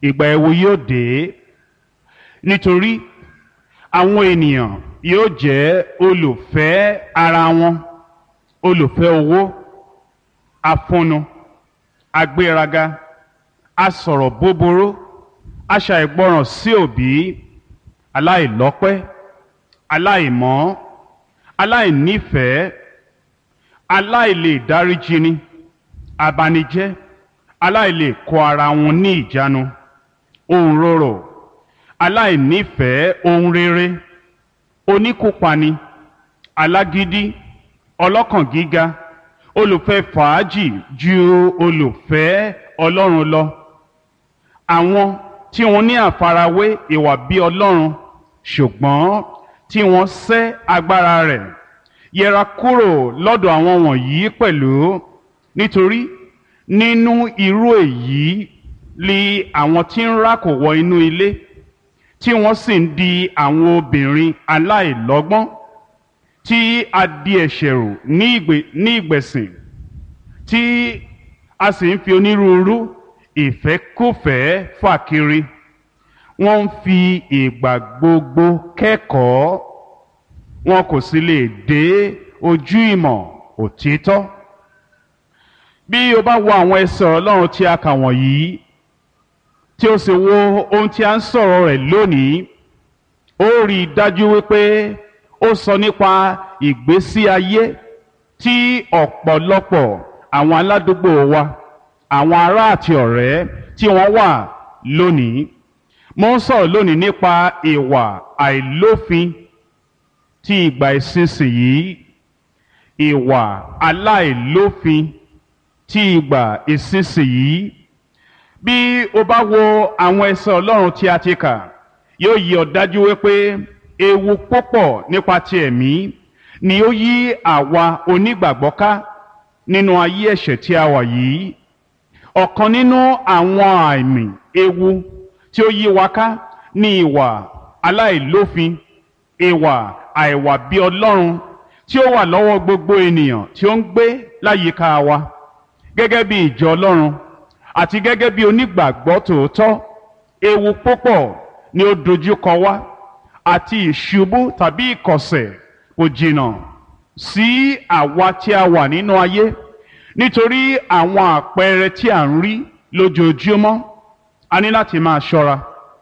ìgbà ẹ̀wù yóò dé nítorí àwọn ènìyàn yóò jẹ́ olùfẹ́ ara wọn olùfẹ́ owó afúnnu agbéraga asọ̀rọ̀ búburú aṣàìgbọràn sí òbí aláìlọ́pẹ́ aláìmọ́ aláìnífẹ̀ẹ́ aláìlè dáríjini abanijẹ́ aláìlè kó ara wọn ní ìjánu ohun rorò aláìnífẹ̀ẹ́ ohun rere oníkópani alágídí ọlọ́kàn gíga olùfẹ́ fàájì ju olùfẹ́ ọlọ́run lọ àwọn tí wọ́n ní àfarawé ìwà bí ọlọ́run ṣùgbọ́n tí wọ́n sẹ́ agbára rẹ̀ yẹra kúrò lọ́dọ̀ àwọn wọ̀nyí pẹ̀lú nítorí nínú irú èyí li àwọn tí ń rákò wọ inú ilé tí wọ́n sì ń di àwọn obìnrin aláìlọ́gbọ́n tí a di ẹ̀ṣẹ̀ rù ní ìgbè- ní ìgbẹ̀sìn tí a sì ń fi onírúurú ìfẹ́kùfẹ́ fà kiri wọ́n ń fi ìgbà gbogbo kẹ́kọ̀ọ́ wọn kò sì lè dé ojú ìmọ̀ òtítọ́ bí o bá wo àwọn ẹsẹ̀ ọlọ́run tí a kà wọ̀nyí tí o sì wo ohun tí a ń sọ̀rọ̀ rẹ̀ lónìí ó rí i dájú wípé ó sọ nípa ìgbésí ayé tí ọ̀pọ̀lọpọ̀ àwọn aládùúgbò wa àwọn ará àti ọ̀rẹ́ tí wọ́n wà lónìí mo ń sọ̀rọ̀ lónìí nípa ìwà àìlófin tí ìgbà ìsinsìnyí ìwà aláìlófin tí ìgbà ìsinsìnyí bí o bá wo àwọn ẹsẹ̀ ọlọ́run tí a ti kà yóò yí ọ dájú wípé ewu púpọ̀ nípa ti ẹ̀mí ni ó yí àwa onígbàgbọ́ ká nínú ayé ẹ̀ṣẹ̀ tí a wà yìí ọ̀kan nínú àwọn àmì ewu tí ó yí wa ká ní ìwà aláìlófin ìwà àìwà bí ọlọ́run tí ó wà lọ́wọ́ gbogbo ènìyàn tí ó ń gbé láyìíká wa gẹ́gẹ́ bí ìjọ ọlọ́run àti gẹ́gẹ́ bí onígbàgbọ́ tòótọ́ ewu púpọ̀ ni ó dojúkọ wá àti ìṣubú tàbí ìkọ̀sẹ̀ kò jìnnà sí àwa tí a wà nínú ayé nítorí àwọn àpẹẹrẹ tí à ń rí lójoojúmọ́ a ní láti máa ṣọ́ra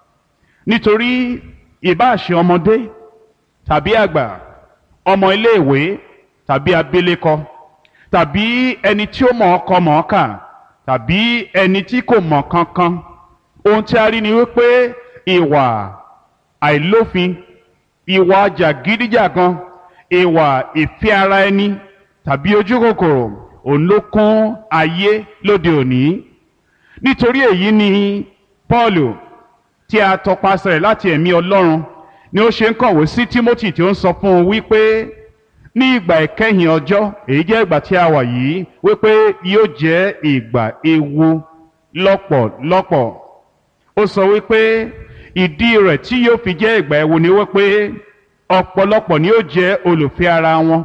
nítorí ìbáàṣe ọmọdé tàbí àgbà ọmọ iléèwé tàbí abilékọ tàbí ẹni tí ó mọ̀ ọkọ mọ̀ ọ́kà tàbí ẹni tí kò mọ̀ kankan ohun tí a rí ni wípé ìwà àìlófin ìwà jàgídíjàgan ìwà ìfẹ́ ara ẹni tàbí ojú kòkòrò òun ló kún ayé lóde òní nítorí èyí ni Pọ́ọ̀lù tí a tọpasẹ̀ láti ẹ̀mí Ọlọ́run ni ó ṣe ń kọ̀wé sí Timothy tí ó ń sọ fún un wípé ní ìgbà ìkẹyìn ọjọ́ èyí jẹ́ ìgbà tí a wà yìí wípé yóò jẹ́ ìgbà ewu lọ́pọ̀lọpọ̀ ó sọ wípé ìdí rẹ̀ tí yóò fi jẹ́ ìgbà ewu ni wípé ọ̀pọ̀lọpọ̀ ni yóò jẹ́ olùfẹ́ ara wọn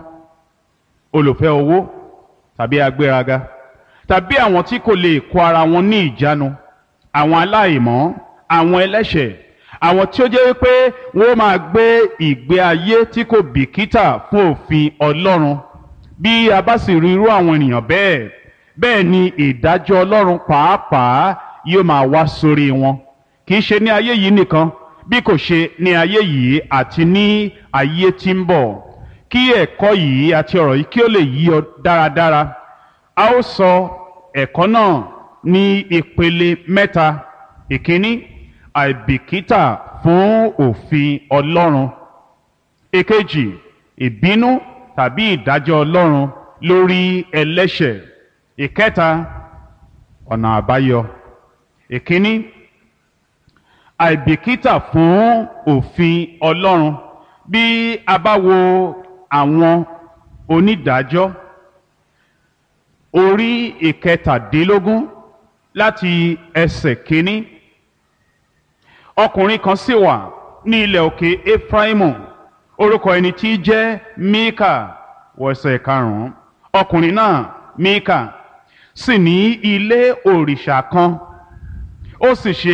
olùfẹ́ owó tàbí agbéraga tàbí àwọn tí kò lè kó ara wọn ní ìjánu àwọn aláìmọ́ àwọn ẹlẹ́ṣẹ̀ àwọn tí ó jẹ́ wípé wọ́n máa gbé ìgbé ayé tí kò bìkítà fún òfin Ọlọ́run bí a bá sì rí irú àwọn ènìyàn bẹ́ẹ̀ bẹ́ẹ̀ ni ìdájọ́ Ọlọ́run pàápàá yóò máa wá sórí wọn kì í ṣe ní ayé yìí nìkan bí kò ṣe ní ayé yìí àti ní ayé tí ń bọ̀ kí ẹ̀kọ́ yìí àti ọ̀rọ̀ yìí kí ó lè yí ọ dáradára a ó sọ ẹ̀kọ́ náà ní ìpele mẹ́ta ìkíní àìbìkítà fún òfin Ọlọ́run èkejì ìbínú tàbí ìdájọ́ Ọlọ́run lórí ẹlẹ́ṣẹ̀ ìkẹta ọ̀nà àbáyọ ìkíní àìbìkítà fún òfin Ọlọ́run bí a bá wo àwọn onídàájọ́ orí ìkẹtàdínlógún láti ẹsẹ̀ kínní ọkùnrin kan sì wà ní ilẹ̀ òkè Efraimu orúkọ ẹni tí í jẹ́ Míkà wọ̀ẹsẹ̀ karùn-ún ọkùnrin náà Míkà sì ní ilé òrìṣà kan ó sì ṣe